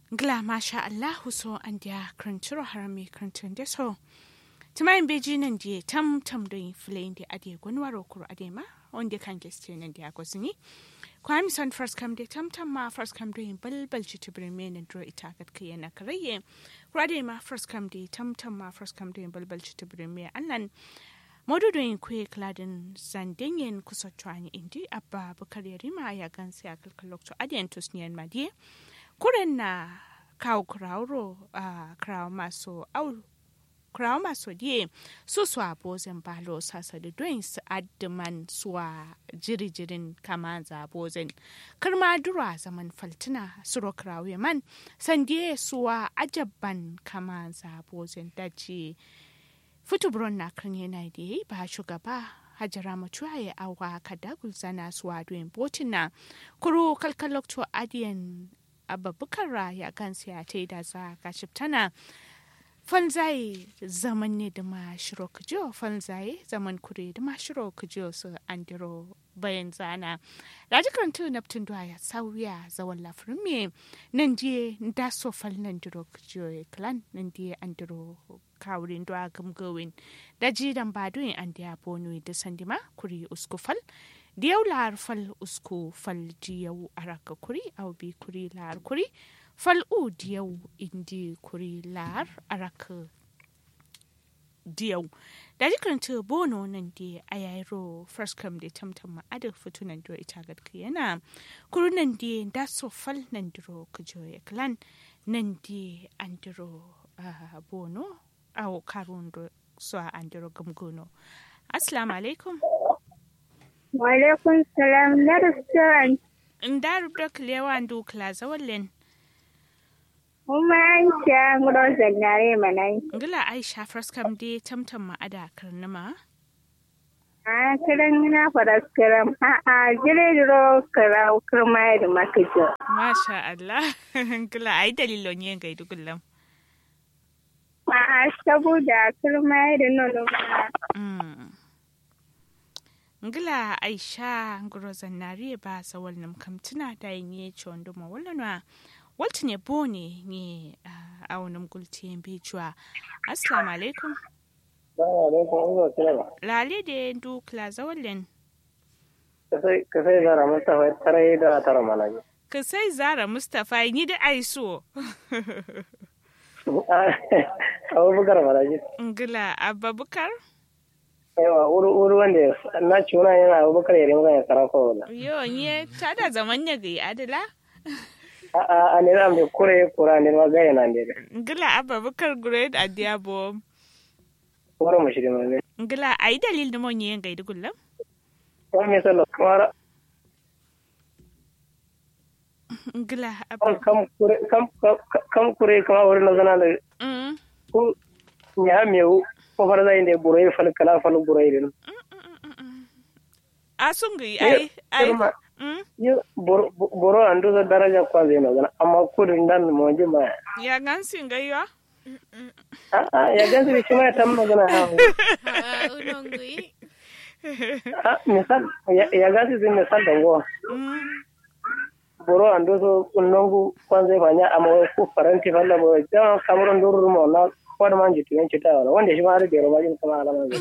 Gla masha Allahu so an dia kranturo harami krantun de so. Tumayin beji nan die tam tam do flame de ade gonwaro kuro ade ma on de kan gesti nan dia gosini. Kwami son first come de tam tam ma first come do bal bal ci tibrin me nan dro ita gat kiyana karaye. Kwade ma first come de tam tam ma first come do bal bal ci tibrin me annan Modudoyin kwe kladin zandenyen kusa chwani indi abba bukar yarima ya gansi a kalkalokto adiyan tusniyan madiye. Kuren na kawo krauro a krawo maso au krawo maso diye su suwa bozen balo sasa da doyin su addiman suwa jiri-jirin kama za bozen. Kirma dura zaman faltina suro krawo man sandiye suwa ajabban kama za bozen daji. Futuburon na kan yana da yi ba shugaba hajara mutuwa ya awa kada gulzana su wadoyin botin na kuro kalkalokto adiyan ababukar ya gansu ya ta yi da za ga tana falzaye zaman ne da ma shiro kujo falzaye zaman kure da ma shiro kujo su andiro bayan zana da jikin tu naptun duwa ya sauya zawon lafirin me nan je da so fal nan diro kujo ya klan nan je andiro kawurin duwa gamgawin da jidan baduin an da bonu da sandima kuri usku fal diyau lahar fal usku fal diyau araka kuri au bi kuri lahar kuri fal u diyau indi kuri lahar araka diyau da jikaranta bono nan da a yayiro first come da tamtam ma'adar fito nan da ita gadka yana kuru nan da da so fal nan diro kujo ya klan nan da an diro bono awo karundo so a andiro gamgono assalamu alaikum wa alaikum salam na restaurant nda rubda kilewa ndu klaza wallen kuma an sha nguro zannare manai ngila aisha fraskam de tamtam ma ada karnama a kiran na faraskaram a a jire diro kara kirma da makajo masha Allah ngila ai dalilon yin gaidu gullam A'a, saboda kirma da nono ngila aisha nguro zannari ba sawal nam kamtuna da yin ye chondo ma wallanwa walti ne bone ne a wani gulti yin bejuwa assalamu alaikum lale da yin dukla zawalin ka sai zara mustapha tare da tara malaji ka sai zara mustapha ni da aiso abubakar malaji ngila abubakar yawa wuri wanda na ci wani yana abubakar yare mana ya karafa wala yo nye ta da zaman ya ga adala a a ne zan bai kure kura ne ma gaya na ne ngila abubakar great adiabo kura mu shiri mai ngila ai dalil da mon yin gaidi gullam ko me sallo kamar ngila kam kure kam kam kure kama wurin na zana da ko nya mewu ko fara zai ne burai fal kala fal burai din asun gi ai ai yo boro andu da daraja kwa zai na zana amma kudin dan mo ji ma ya gansin gaiwa a a ya gansu shi ma tam magana ha unongui a misal ya gansu zai misal da go boro ando so nongu kwanza fanya ama ko faranti falla bo ja kamuron durur mo na kwada man jitu yan cita wala wanda shi ma har da roba jin kama alama ne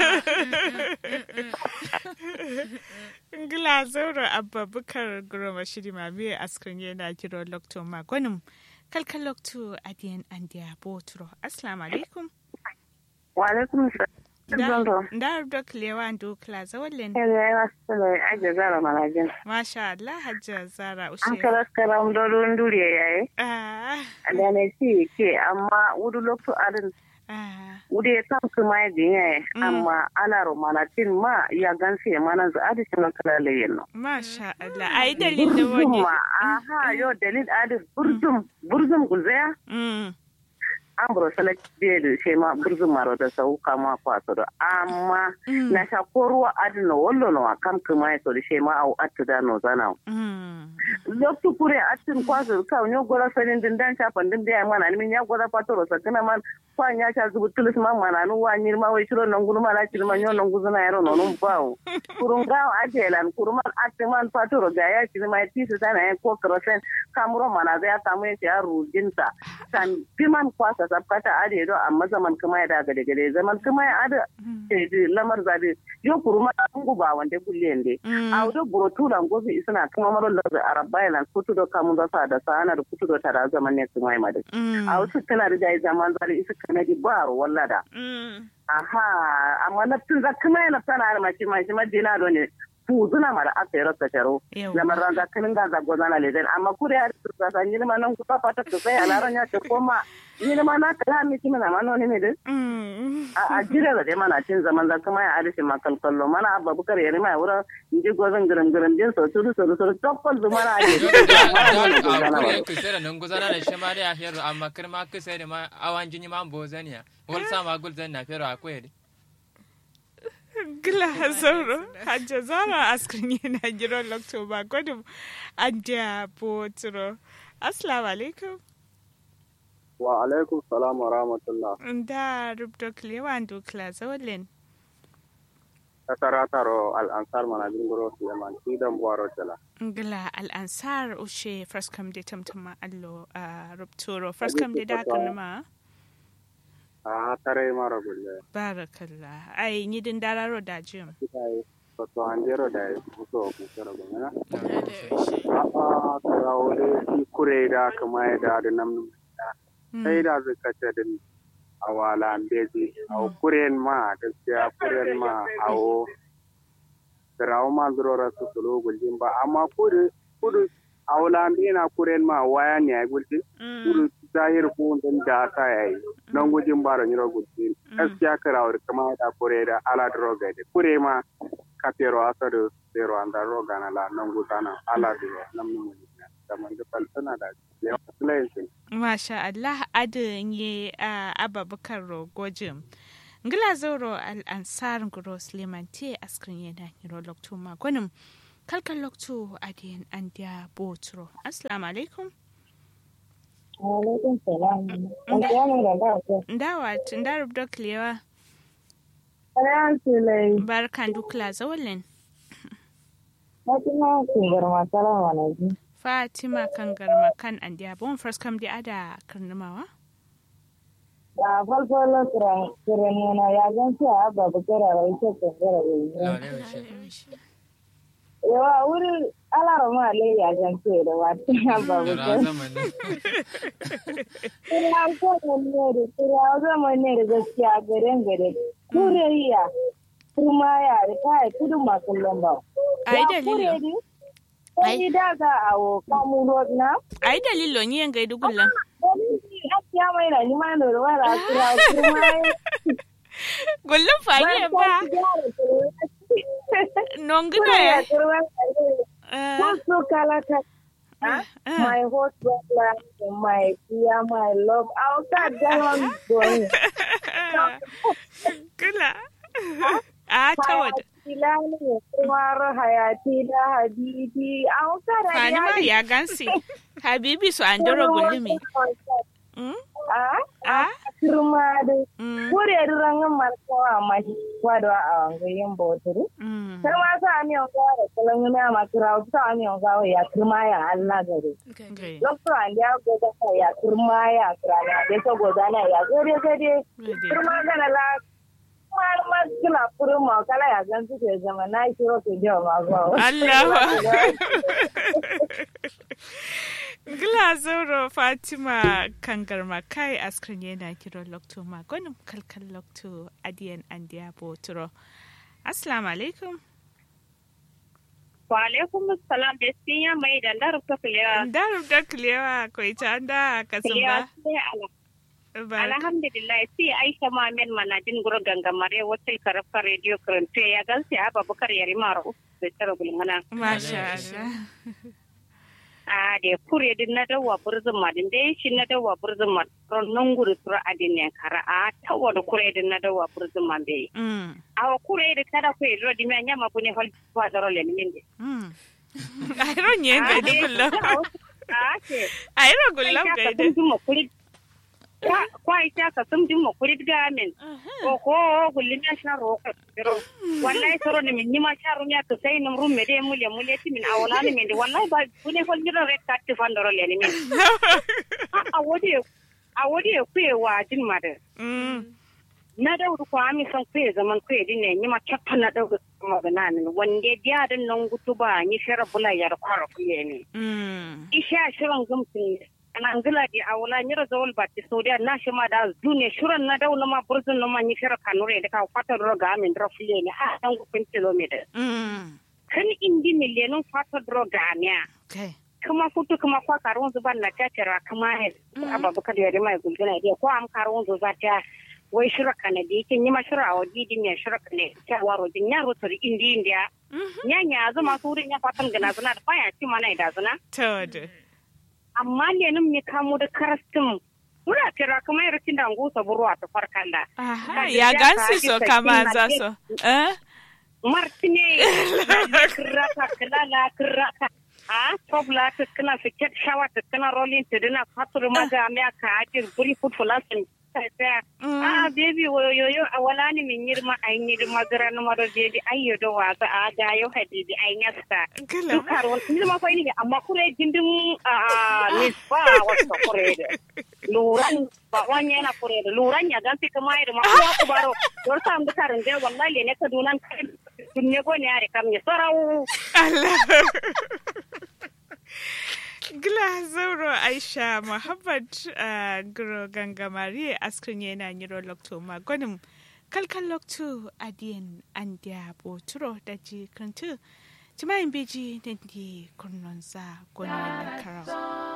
ngila zauro abba bukar guroma shiri ma biye askrin yana kiro lokto ma gwanin kalkal lokto adiyan andiya botro assalamu alaikum wa alaikum salam da da kilewa ndo kila zawalin ya ya sala aje zara malajin masha Allah hajja zara ushe an kala karam dodon duriya yayi ah da ne ci ke amma wudu lokto adin ah wudu ya tam kuma ya dinya amma ala romanatin ma ya gansi ya mana za adi sino kala leyen no masha Allah ai dalil da wani ma aha yo dalil adi burzum burzum gulzaya mm an buro select be da she ma burzu maro da sau kama kwaso da amma na sha ko ruwa adina wallo no kam kuma ya to da she ma au atu da no zana loktu kure atin kwaso ka nyo gora sanin din dan cha pandin da mana ni min ya gora patoro sa kana man kwa nya cha zubu tulis ma mana nu wa nyir ma we shiro non gulu ma la chir ma nyo non guzuna yaro no num bawo kurunga ajelan kuruma atiman patoro ga ya chir ma ti sa na ko krosen kamuro mana zai samu ya ya rujinta kan piman kwasa sabkata ade do amma zaman kuma ya daga gade gade zaman kuma ya ada ce lamar zabe yo kuruma ngu ba wande gullende a do buro tulan gobi isna kuma maro da arabba yana kutu do kamun da sa da sana da kutu do tara zaman ne kuma ya madu a wasu tana da zaman zari isa kanadi baro wallada aha amma na tun zakuma yana tana da mace mace madina do ne fuzuna mara aka yi rasa taro lamar ranza kanin ga zago zana lezen amma kure ya da sa ni ma nan ku papa ta sai ala ran ya ce koma ni ma na kala mi kimi na mano ne ne de a jira da mana cin zaman za kuma ya arishi makal kallo mana abba bukar ya rima wura inji gozan garam garam din so turu so so tokkol zu mana ade kure ku sai nan gozana da shi ma da ya hero amma kirma ku sai da ma awan jini ma bozaniya wal sama gul zan na fero akwai gila sauro hajja zara askrin yana giron loktoba gwadum an da boturo assalamu alaikum wa alaikum salam wa rahmatullah da rubdo klewa ndo klasa wallen kasara taro al'ansar mana jingoro suleiman sidan buwaro tala gila al'ansar ushe fraskam de tamtama allo a rubturo fraskam de da kanuma a tare mara gulle barakallah ai ni din dararo da jim to andero da muso ku tara gona a a tara wole ki kure da kuma da da nam sai da zaka ta din awala beji aw kuren ma gaskiya kuren ma awo tarawo ma zurora su sulu guljin ba amma kudu kudu awla na kuren ma waya ne ai gulji kudu zahir ko dan da ta yayi nan gujin bara nyiro gulji gaskiya karawar kama da kure da ala droga de kure ma kapero asado zero anda roga na la nan gutana ala de nan mun da man da falsana da Masha Allah adin ye ababakar rogojin. Ngila zauro al'ansar nguro Suleiman te askrin yana niro lokto magonin kalkan lokto adiyan an dia botro. Assalamu alaikum. Alaikum salam. Ndawa tunda rubdo klewa. Barkan dukla zawalin. Fatima kungar masala wani Fatima kan garma kan an dia bon first kam dia ada karnamawa? Da farko la kiran kiran yana ya gan ci a babu kira rai ce kan gara rai. Yawa wuri alara ma le ya gan ce da wata ya babu kira. Kira ko ne da kira zama ne da gaskiya garen gare. Kuriya kuma ya da kai kudu masu lamba. Ai dalilin. Ai daga awo kamu road na. Ai dalilo ni yan gaidu gullan. Ya mai na ni ma da wara kira kuma. Gullun fage ba. Nongina ya. Kusu kala ta. My husband, my dear, my love. I'll start down going. Kula. A ta wada. Filani kumar hayati da habibi a wakara ya Fani ma ya gansi. Habibi su an doro gulumi. A? A? Kirma da kure rangan markawa ma kwado a wangayin boturu. Sai ma sa mi yonga da kulan yana ma kira sa mi yonga ya kirma ya Allah gare. Lokto an ya goda ya kirma ya kira ya da so goda na ya gare gare. Kirma gana la malama kila furu ma kala ya gan su ke zama na yi kiro ke jawa ma zuwa. Allah Gila Zoro Fatima Kangarma kai askrin yana kiro lokto ma gwanin kalkal lokto adiyan andiya boturo. Assalamu alaikum. Wa alaikum assalam da siya mai da darub ta kulewa. Darub da kulewa ko ita an da kasan ba. alhamdulillah si aisha mamen manajin guro gangamare wata karafka radio karante ya gansi aba bukar yari mara da tara gulmana masha Allah a da kure din na dawa burzun ma din dai shi na dawa burzun ma ron nan guri tura adin ne kara a tawa da kure din na dawa burzun ma bai a kure da kada ku ro di me nyama bu ne hol ba da ro le ni min de ai ron ye ga di kullo a ke ai ro kullo ga de kwa ita ka sun din mo kulit gamin ko ko gullin ya sha ro ka ro wallahi soro ni min ma sha ro ya to sai num rum me de mule mule ti min awala ni min de wallahi ba bune hol ni ro re ka ti fandoro le ni min a wodi a wodi ku e wa din ma de na da ko ami san ku e zaman ku e din ne ni ma chappa na da ma ga na min wande dia dan nan gutu ba ni shara bula yar kwara ku ye ni isha shirin gumtin ana ngila di awla nyira zawol batti sodia na shima da dune shuran na daw ma burzun no ma nyira kanure de ka fata ro ga min ro fule ni ha dan go pen kilometer kan indi ni le non fata ro ga nya kuma futu kuma kwa karun zuban na tatara kuma he ababu kada yare mai gulguna dia ko am karun zu zata wai shira kana di kin yi mashira wa didi ne shira kana ta waro din ya ro tori indi india nya nya zuma surin ya fatan gana zuna da faya ci mana da zuna to amma lenin mai kamo da karastin muna kira kuma yar cin dango saburu a tafar kanda. ya gansu so kama za so. Martine, kirrata, kilala, kirrata. A tobla ta kana fiket shawa ta kana rolling ta dina fatur maga mai ka ajin buri food for lesson. A baby yoyo a wala ni min yirma a yi yirma gara na maro jeji ayyo da wasa a ga yau hadidi a yi yasta. Dukar wani yirma fa ne amma kure jindin a nisba wasu kure da. Luran ba wani yana kure da luran ya gansi kama yi da ma kuma ku baro. Yau sa mu karin da wallahi ne ka dunan dunne go ne ya rikam ya sarau. Gila zauro Aisha Muhammad uh, Guro Gangamari askrin yana nyiro lokto magonim kalkan lokto adiyan andia boturo da ji kantu timayin beji da di kurnonsa gwanin na karau.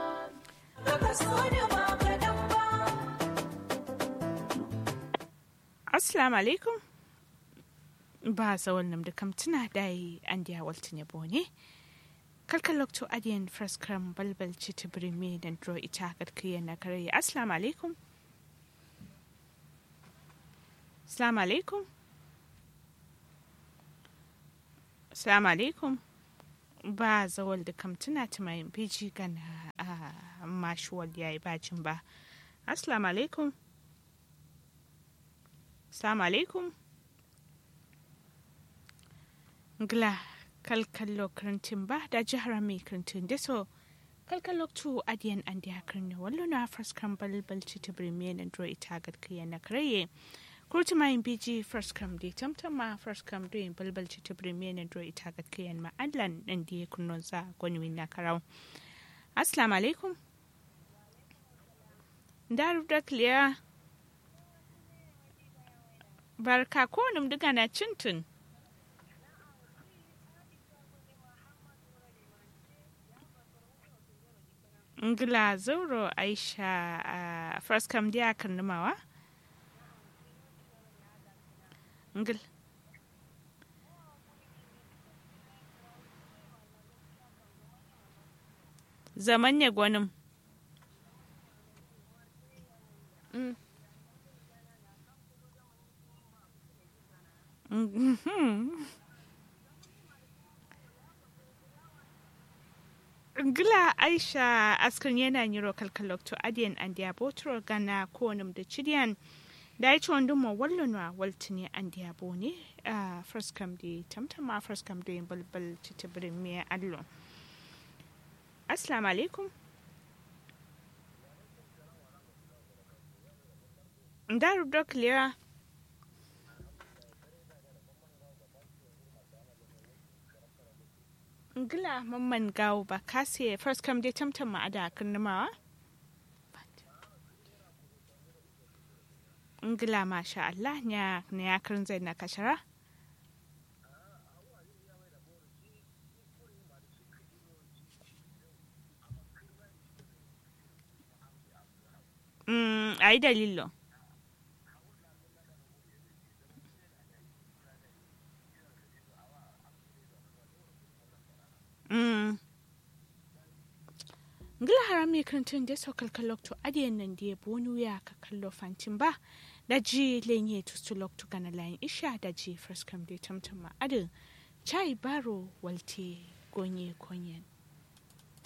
Assalamu alaikum. Ba sa wannan da kamtuna da yi an diya waltin yabo ne. kalkan lokto adiyan fraskram balbal citi birme da dro ita karkiya na kare assalamu alaikum assalamu alaikum assalamu alaikum ba zawal da kamtuna ta mai biji gana a mashuwal ya yi bacin ba assalamu alaikum assalamu alaikum gla kalkallo karantin ba da jihar mai karantin da so kalkallo tu adiyan an da karni wallo na first balbal ci ta birme na dro ita gadkiya na karaye kurti mayin biji first cram da tamtam ma first cram do yin balbal ci ta birme na dro ita gadkiya ma allan dan da ya kunnon za gwani na karau assalamu alaikum daru da kliya barka ko num diga na cintun ngila zauro aisha a uh, first kam dia kan numawa ngil zaman ya gwanin mm. mm -hmm. Gila Aisha askan yana yiro kalkalokto adiyan an diya botoro gana konum da chidiyan da ya ci wandun ma wallonwa waltini an diya bo ne a first kam di tamtama first kam di balbal cita birin miya allo. Assalamu alaikum. Daru dok lera. ngila mamman gawo ba kase first kam dai tamtam ma ada kunnumawa ngila masha Allah nya ne ya karin zai na kashara Mm, ai dalilo. Mm. ngila harami krantun da so kalkalok to adiyan nan da bonu ya ka kallo fantin ba da ji lenye to sulok to kana layin isha da ji first come da tamtama adin chai baro walte gonye konyen